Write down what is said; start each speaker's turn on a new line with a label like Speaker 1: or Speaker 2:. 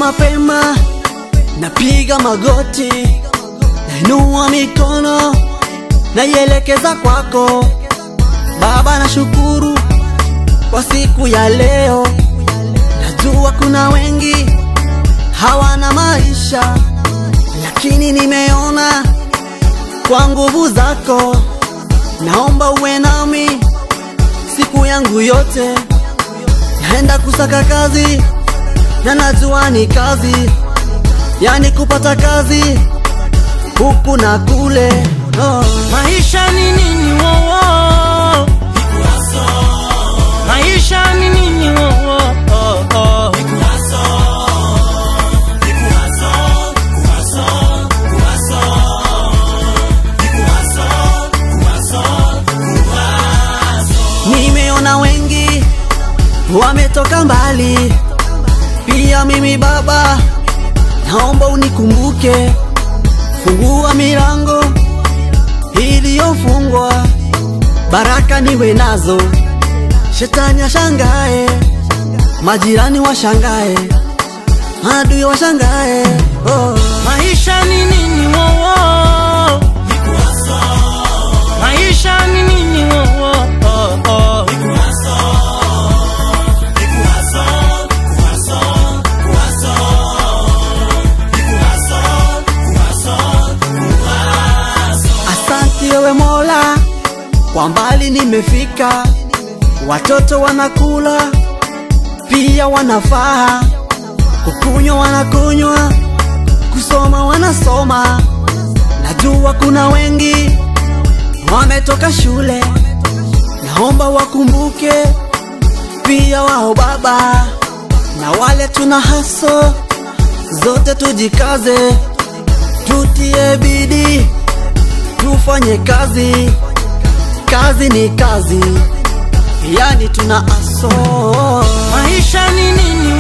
Speaker 1: mapema, napiga magoti, nainua mikono, naielekeza kwako Baba. Nashukuru kwa siku ya leo, najua kuna wengi hawana maisha, lakini nimeona kwa nguvu zako, naomba uwe nami siku yangu yote. Naenda kusaka kazi na najua ni kazi, yani kupata kazi huku na kule. Oh.
Speaker 2: Maisha ni nini wowo? Maisha ni nini wowo? Oh, oh.
Speaker 1: Nimeona wengi wametoka mbali, pia mimi Baba, naomba unikumbuke, fungua milango iliyofungwa, baraka niwe nazo, shetani ashangae, majirani washangae, adui washangae. Oh.
Speaker 2: Maisha ni nini wowo? Maisha ni nini wowo? Oh, oh.
Speaker 1: Asante wewe Mola, kwa mbali nimefika, watoto wanakula pia wanafaa, kukunywa wanakunywa, kusoma wanasoma. Najua kuna wengi wametoka shule, naomba wakumbuke pia wao Baba, na wale tuna haso zote, tujikaze, tutie bidii tufanye kazi, kazi ni kazi, yani tuna aso.
Speaker 2: Maisha ni nini